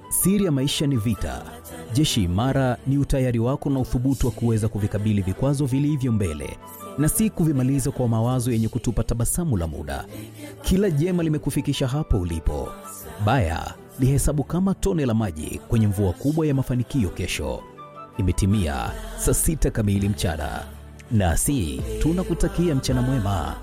Siri ya maisha ni vita. Jeshi imara ni utayari wako na uthubutu wa kuweza kuvikabili vikwazo vilivyo mbele na si kuvimaliza kwa mawazo yenye kutupa tabasamu la muda. Kila jema limekufikisha hapo ulipo. Baya lihesabu kama tone la maji kwenye mvua kubwa ya mafanikio kesho. Imetimia saa sita kamili mchana, nasi tunakutakia mchana mwema.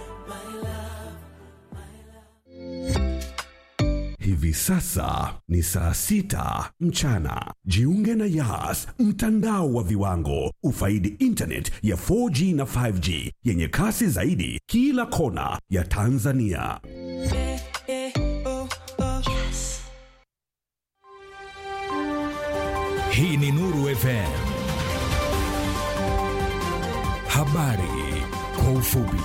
Hivi sasa ni saa sita mchana. Jiunge na Yas, mtandao wa viwango. Ufaidi internet ya 4G na 5G yenye kasi zaidi kila kona ya Tanzania. Hii ni Nuru FM. Habari kwa ufupi.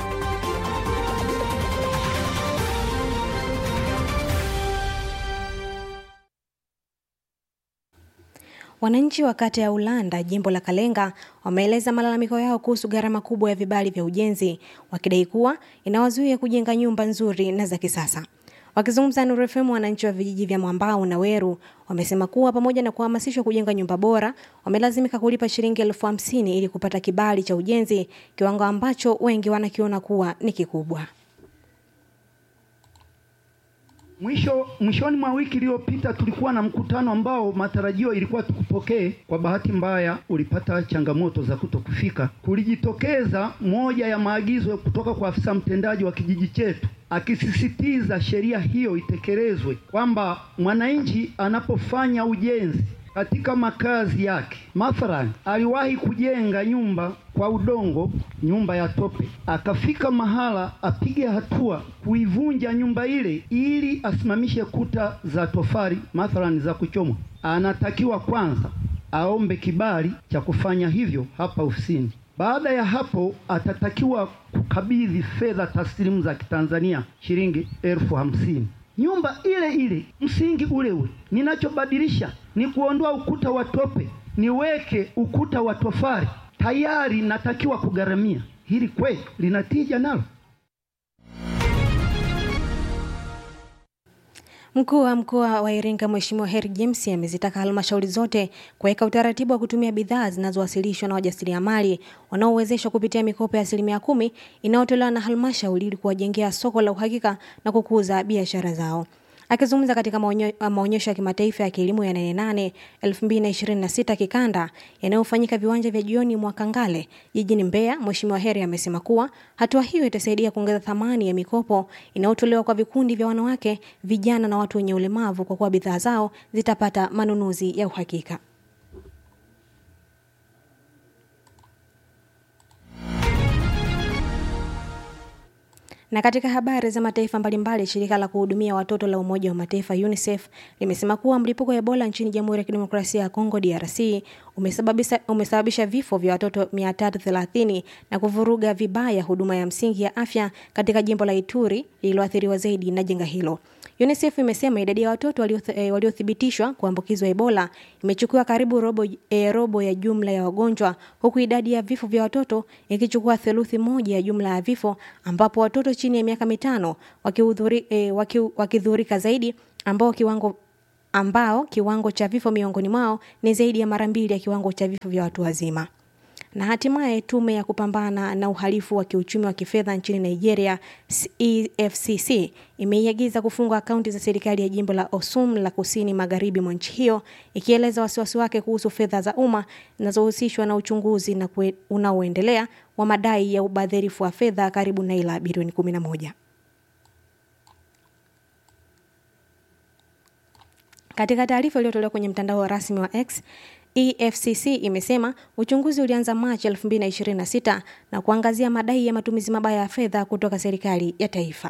Wananchi wa kata ya Ulanda, jimbo la Kalenga, wameeleza malalamiko yao kuhusu gharama kubwa ya vibali vya ujenzi, wakidai kuwa inawazuia kujenga nyumba nzuri na za kisasa. Wakizungumza na Nuru FM, wananchi wa vijiji vya Mwambao na Weru wamesema kuwa pamoja na kuhamasishwa kujenga nyumba bora, wamelazimika kulipa shilingi elfu hamsini ili kupata kibali cha ujenzi, kiwango ambacho wengi wanakiona kuwa ni kikubwa. Mwisho mwishoni mwa wiki iliyopita tulikuwa na mkutano ambao matarajio ilikuwa tukupokee. Kwa bahati mbaya ulipata changamoto za kutokufika. Kulijitokeza moja ya maagizo kutoka kwa afisa mtendaji wa kijiji chetu akisisitiza sheria hiyo itekelezwe, kwamba mwananchi anapofanya ujenzi katika makazi yake, mathalan aliwahi kujenga nyumba kwa udongo, nyumba ya tope, akafika mahala apige hatua kuivunja nyumba ile ili asimamishe kuta za tofali, mathalan za kuchomwa, anatakiwa kwanza aombe kibali cha kufanya hivyo hapa ofisini. Baada ya hapo atatakiwa kukabidhi fedha taslimu za Kitanzania shilingi elfu hamsini. Nyumba ile ile, msingi ule ule. Ninachobadilisha ni kuondoa ukuta wa tope, niweke ukuta wa tofali, tayari natakiwa kugharamia. Hili kweli linatija nalo? Mkuu wa mkoa wa Iringa Mheshimiwa Heri James amezitaka halmashauri zote kuweka utaratibu wa kutumia bidhaa zinazowasilishwa na wajasiriamali wanaowezeshwa kupitia mikopo ya asilimia kumi inayotolewa na halmashauri ili kuwajengea soko la uhakika na kukuza biashara zao. Akizungumza katika maonyo- maonyesho ya kimataifa ya kilimo ya Nane Nane 2026 kikanda yanayofanyika viwanja vya jioni mwa Kangale jijini Mbeya, Mheshimiwa Heri amesema kuwa hatua hiyo itasaidia kuongeza thamani ya mikopo inayotolewa kwa vikundi vya wanawake, vijana na watu wenye ulemavu kwa kuwa bidhaa zao zitapata manunuzi ya uhakika. Na katika habari za mataifa mbalimbali, shirika la kuhudumia watoto la Umoja wa Mataifa UNICEF limesema kuwa mlipuko wa Ebola nchini Jamhuri ya Kidemokrasia ya Kongo DRC umesababisha, umesababisha vifo vya watoto 330 na kuvuruga vibaya huduma ya msingi ya afya katika jimbo la Ituri lililoathiriwa zaidi na janga hilo. UNICEF imesema idadi ya watoto walioth- eh, waliothibitishwa kuambukizwa Ebola imechukua karibu robo, eh, robo ya jumla ya wagonjwa huku idadi ya vifo vya watoto ikichukua theluthi moja ya jumla ya vifo ambapo watoto chini ya miaka mitano wakihudhuri- eh, waki- wakidhurika zaidi ambao kiwango ambao kiwango cha vifo miongoni mwao ni zaidi ya mara mbili ya kiwango cha vifo vya watu wazima. Na hatimaye tume ya kupambana na uhalifu wa kiuchumi wa kifedha nchini Nigeria EFCC imeiagiza kufunga akaunti za serikali ya jimbo la Osum la kusini magharibi mwa nchi hiyo ikieleza wasiwasi wake kuhusu fedha za umma zinazohusishwa na uchunguzi na kue- unaoendelea wa madai ya ubadhirifu wa fedha karibu naira bilioni 11. Katika taarifa iliyotolewa kwenye mtandao rasmi wa X, EFCC imesema uchunguzi ulianza Machi 2026 na kuangazia madai ya matumizi mabaya ya fedha kutoka serikali ya taifa.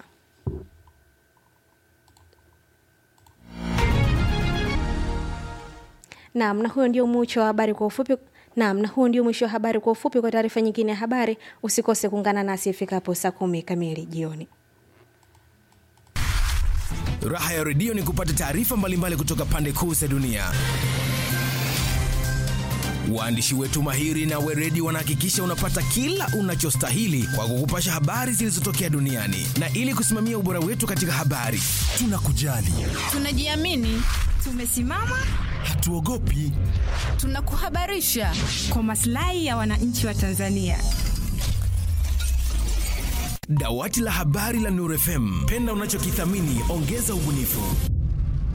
Naam, na huyo ndio mwisho wa habari kwa ufupi. Naam, na huo ndio mwisho wa habari kwa ufupi. Kwa taarifa nyingine ya habari, usikose kuungana nasi ifikapo saa kumi kamili jioni. Raha ya redio ni kupata taarifa mbalimbali kutoka pande kuu za dunia. Waandishi wetu mahiri na weredi wanahakikisha unapata kila unachostahili kwa kukupasha habari zilizotokea duniani, na ili kusimamia ubora wetu katika habari, tunakujali, Tunajiamini, Tumesimama, hatuogopi. tunakuhabarisha kwa maslahi ya wananchi wa Tanzania. Dawati la habari la Nuru FM, penda unachokithamini, ongeza ubunifu.